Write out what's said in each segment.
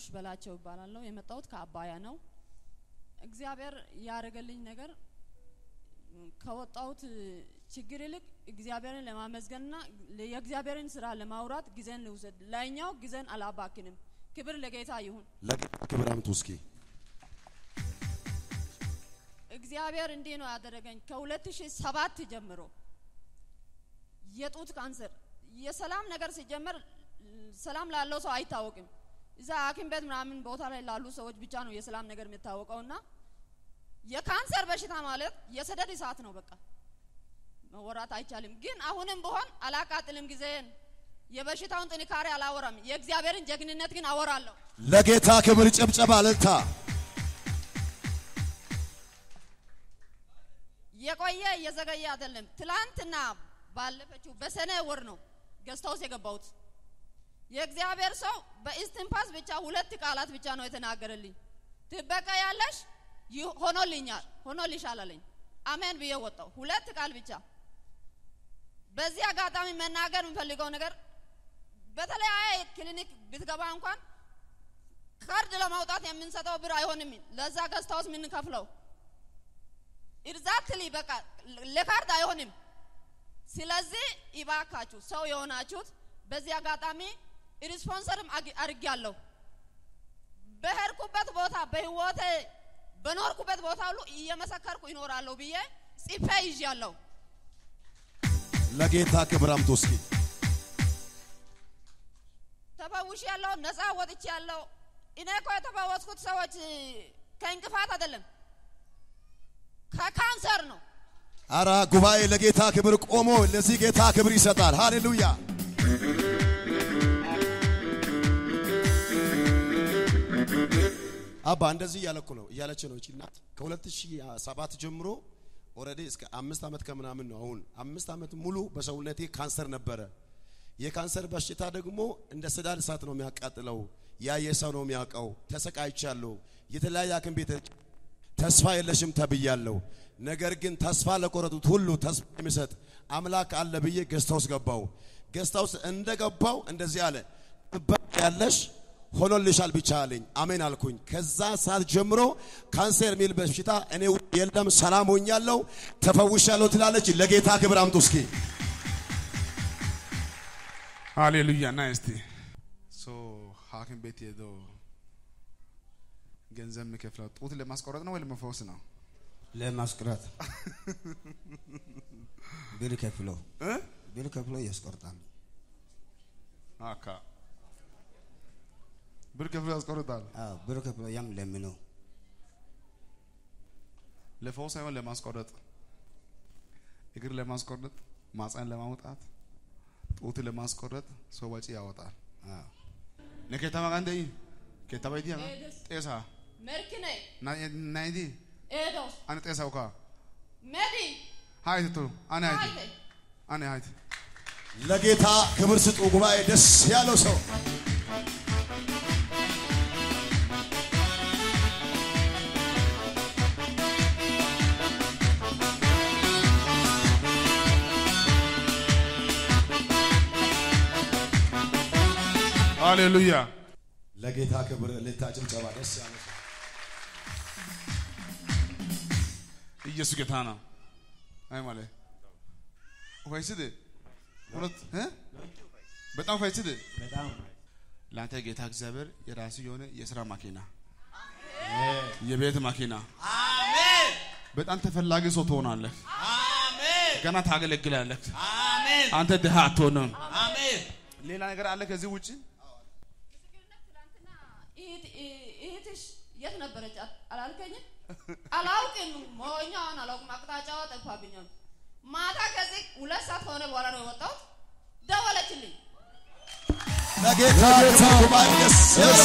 በላቸው ይባላለሁ። የመጣሁት ከአባያ ነው። እግዚአብሔር ያደረገልኝ ነገር ከወጣሁት ችግር ይልቅ እግዚአብሔርን ለማመስገንና የእግዚአብሔርን ስራ ለማውራት ጊዜን ልውሰድ። ላይኛው ጊዜን አላባክንም። ክብር ለጌታ ይሁን። ለጌታ ክብር አምጡ እስኪ። እግዚአብሔር እንዲህ ነው ያደረገኝ። ከ2007 ጀምሮ የጡት ካንሰር የሰላም ነገር ሲጀመር ሰላም ላለው ሰው አይታወቅም። እዛ ሐኪም ቤት ምናምን ቦታ ላይ ላሉ ሰዎች ብቻ ነው የሰላም ነገር የሚታወቀውና የካንሰር በሽታ ማለት የሰደድ እሳት ነው። በቃ መወራት አይቻልም። ግን አሁንም ብሆን አላቃጥልም ጊዜን። የበሽታውን ጥንካሬ አላወራም። የእግዚአብሔርን ጀግንነት ግን አወራለሁ። ለጌታ ክብር ጭብጨባ እልልታ። የቆየ እየዘገየ አይደለም። ትላንትና ባለፈችው በሰኔ ወር ነው ገስት ሃውስ የገባሁት። የእግዚአብሔር ሰው በኢስትንፋስ ብቻ ሁለት ቃላት ብቻ ነው የተናገረልኝ። ትበቀያለሽ፣ ይህ- ሆኖልኛል፣ ሆኖልሻል አለኝ። አሜን ብዬ ወጣሁ። ሁለት ቃል ብቻ። በዚህ አጋጣሚ መናገር የምፈልገው ነገር በተለያየ ክሊኒክ ብትገባ እንኳን ካርድ ለማውጣት የምንሰጠው ብር አይሆንም። ለዛ ገስት ሃውስ የምንከፍለው ኢርዛክትሊ በቃ ለካርድ አይሆንም። ስለዚህ ይባካችሁ ሰው የሆናችሁት በዚህ አጋጣሚ ሪስፖንሰርም አድርጌያለሁ። በሄድኩበት ቦታ በህይወቴ በኖርኩበት ቦታ ሁሉ እየመሰከርኩ ይኖራለሁ ብዬ ጽፌ ይዣለሁ። ለጌታ ክብር አምጡ እስኪ። ተፈውሽ ያለው ነፃ ወጥቼ ያለው እኔ እኮ የተፈወስኩት ሰዎች ከእንቅፋት አይደለም ከካንሰር ነው። አራ ጉባኤ ለጌታ ክብር ቆሞ ለዚህ ጌታ ክብር ይሰጣል። ሃሌሉያ። አባ እንደዚህ እያለኩ ነው እያለች ነው እቺ እናት ከ2007 ጀምሮ ኦልሬዲ እስከ አምስት ዓመት ከምናምን ነው አሁን አምስት ዓመት ሙሉ በሰውነቴ ካንሰር ነበረ። የካንሰር በሽታ ደግሞ እንደ ሰዳድ እሳት ነው የሚያቃጥለው። ያየ ሰው ነው የሚያውቀው። ተሰቃይቻለሁ። የተለያየ ሐኪም ቤት ተስፋ የለሽም ተብያለሁ። ነገር ግን ተስፋ ለቆረጡት ሁሉ ተስፋ የሚሰጥ አምላክ አለ ብዬ ገስታ ውስጥ ገባው። ገስታ ውስጥ እንደገባው እንደዚህ አለ፣ ትበያለሽ ሆኖልሻል ብቻ አለኝ። አሜን አልኩኝ። ከዛ ሰዓት ጀምሮ ካንሰር የሚል በሽታ እኔ ውስጥ የለም፣ ሰላም ሆኛለሁ፣ ተፈውሻለሁ ትላለች። ለጌታ ክብር አምጡ እስኪ። ሃሌሉያ ና እስቲ ሶ ሐኪም ቤት ሄዶ ገንዘብ የሚከፍለው ጡት ለማስቆረጥ ነው ወይ ለመፈወስ ነው? ለማስቆረጥ ብር ከፍሎ እ? ብር ከፍሎ ያስቆርጣል። አካ ብር ከፍሎ ያስቆርጣል። አዎ ብር ከፍሎ ያም ለምኖ ለፈውስ ሳይሆን ለማስቆረጥ፣ እግር ለማስቆረጥ፣ ማፀን ለማውጣት፣ ጡት ለማስቆረጥ ሰው ወጪ ያወጣል። አዎ ነከተማ ጋንደይ ከተባይቲ ያ ጤሳ መርክኔ ናይቲ ኤዶስ አነ ጤሳው ካ ሜዲ ሃይት ቱ አነ ሃይት ሃይቴ አነ ሃይት ለጌታ ክብር ስጡ። ጉባኤ ደስ ያለው ሰው ሃሌሉያ ለጌታ ክብር እልልታ፣ ጭብጨባ ደስ ያለው ሰው ኢየሱስ ጌታ ነው። አይ ማለት ፋይስድ ሁለት እ በጣም ፋይስድ በጣም ለአንተ ጌታ እግዚአብሔር የራሱ የሆነ የስራ ማኪና የቤት ማኪና በጣም ተፈላጊ ሰው ትሆናለህ። ገና ታገለግላለህ። አንተ ድሃ አትሆንም። ሌላ ነገር አለ ከዚህ ውጭ ምስክርነት ትናንትና እህት- እህትሽ የት ነበረች አ- አላልከኝም? አላውቅም። መሆኛውን አላውቅም። አቅጣጫዋ ጠፋብኛል። ማታ ከዚህ ሁለት ሰዓት ከሆነ በኋላ ነው የወጣሁት። ደወለችልኝ። ለጌታ ክብር ጉባኤ ደስ ያለው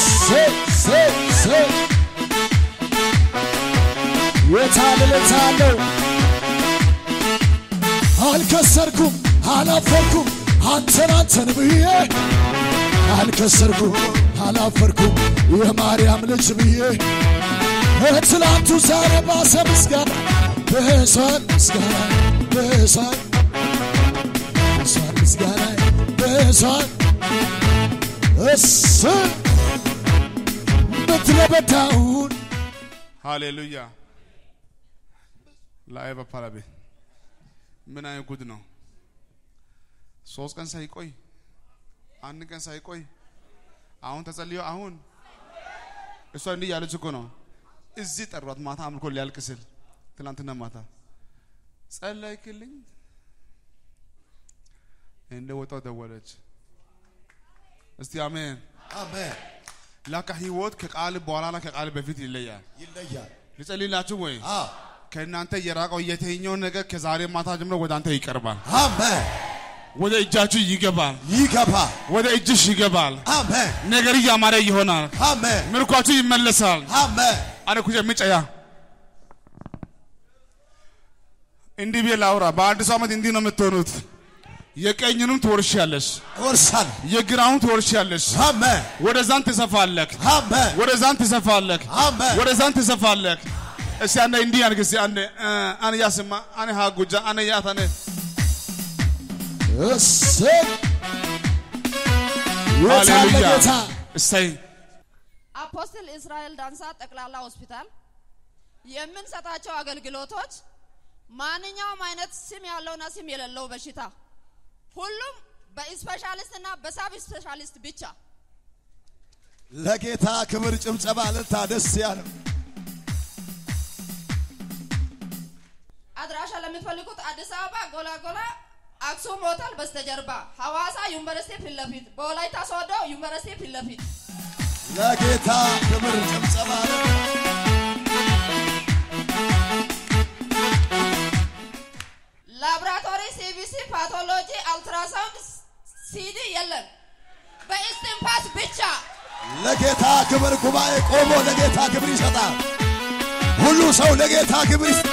የታልለታለው አልከሰርኩም አላፈርኩም አንተን አንተን ብዬ አልከሰርኩም አላፈርኩም የማርያም ልጅ ብዬ ትላንቱ ዛሬ ባሰ ምስጋና በሷን ምስጋና በሷን በሷን ምስጋና በሷን እስ ምድረ በዳውን ሃሌሉያ ላይ በፓራቤ ምን አይነት ጉድ ነው? ሶስት ቀን ሳይቆይ አንድ ቀን ሳይቆይ አሁን ተጸልዮ አሁን እሷ እንዲህ ያለች እኮ ነው። እዚህ ጠሯት ማታ አምልኮ ሊያልቅ ስል ትናንትና ማታ ጸለይክልኝ እንደ ወጣው ደወለች። እስቲ አሜን። አሜን። ላካ ህይወት ከቃል በኋላና ከቃል በፊት ይለያል። ይለያል። ልጸልይላችሁ ወይ? አዎ ከእናንተ የራቀው የትኛው ነገር ከዛሬ ማታ ጀምሮ ወደ አንተ ይቀርባል፣ አሜን። ወደ እጃችሁ ይገባል፣ ይገባ። ወደ እጅሽ ይገባል። አሜን። ነገር እያማረ ይሆናል፣ አሜን። ምርኳችሁ ይመለሳል። አሜን። አነ ኩጀ ምጨያ እንዲህ ብዬ ላውራ። በአዲሱ ዓመት እንዲህ ነው የምትሆኑት። የቀኝንም ትወርሻለሽ፣ ወርሳል። የግራውን ትወርሻለሽ። አሜን። ወደዛን ትሰፋለክ፣ አሜን። ወደዛን ትሰፋለክ፣ አሜን። ወደዛን ትሰፋለክ። እስቲ አንዴ እንዲህ ያልክ እስቲ አንዴ እ፣ አነ ያስማ አነ ሃጉጃ አነ ያታነ እሰይ የታለ ሃሌሉያ ጌታ እሰይ አፖስትል እስራኤል ዳንሳ ጠቅላላ ሆስፒታል የምንሰጣቸው አገልግሎቶች ማንኛውም አይነት ስም ያለውና ስም የሌለው በሽታ ሁሉም በስፔሻሊስት እና በሳብ ስፔሻሊስት ብቻ ለጌታ ክብር ጭብጨባ ልታ ደስ ያለው አድራሻ ለምትፈልጉት አዲስ አበባ ጎላጎላ አክሱም ሆቴል በስተጀርባ ሐዋሳ ዩኒቨርሲቲ ፊት ለፊት በወላይታ ሶዶ ዩኒቨርሲቲ ፊት ለፊት ለጌታ ክብር ጭብጨባ ልታ ላብራቶሪ ሲቢሲ ፓቶሎጂ አልትራሳውንድ ሲዲ የለም በኢስቲንፋስ ብቻ ለጌታ ክብር ጉባኤ ቆሞ ለጌታ ክብር ይሰጣል። ሁሉ ሰው ለጌታ ክብር ይሰ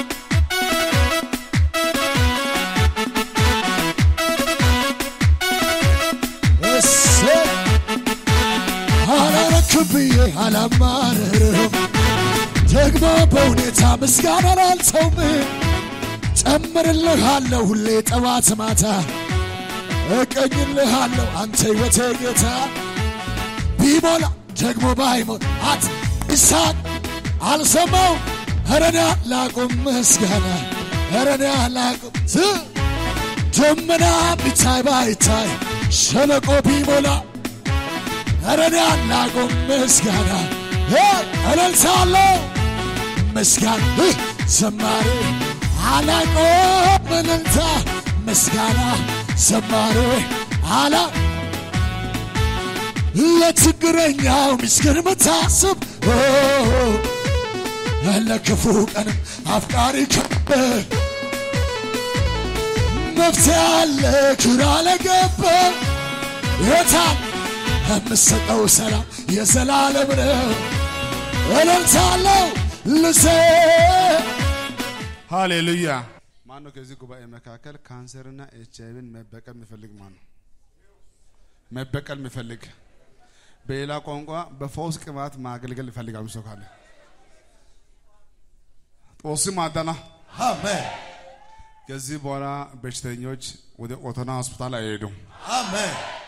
እሰይ አላረክም ብዬ አላማርርም፣ ደግሞ በሁኔታ ምስጋናን አልተውም። ጨምርልሃለሁ ሁሌ ጠዋት ማታ እቀኝልሃለሁ አንተ ሕይወቴ ጌታ ቢሞላ ደግሞ ባይሞላ አት ይሳቅ አልሰማው እረዳ ላቁም ምስጋና እረዳ ላቁም ዝ ደመና ቢታይ ባይታይ ሸለቆ ቢሞላ እረዳ ላቁም ምስጋና እ እልልታለሁ ምስጋና እ ዘማሬ አላቆም እልልታ ምስጋና ዘማሬ አላ ለችግረኛው ምስኪን ምታስብ ኦ፣ ለክፉ ቀንም አፍቃሪ ከበ መፍትሄ አለ ግራ ለገባ የታል የምሰጠው ሰላም የዘላለም ነው። እልልታለሁ ልሴ ሃሌሉያ። ማን ነው ከዚህ ጉባኤ መካከል ካንሰርና ኤች አይቪን መበቀል የሚፈልግ ማን ነው? መበቀል የሚፈልግ በሌላ ቋንቋ በፈውስ ቅባት ማገልገል ይፈልጋል ሰው ካለ ጦስ ማዳና አሜን። ከዚህ በኋላ በሽተኞች ወደ ኦቶና ሆስፒታል አይሄዱም። አሜን።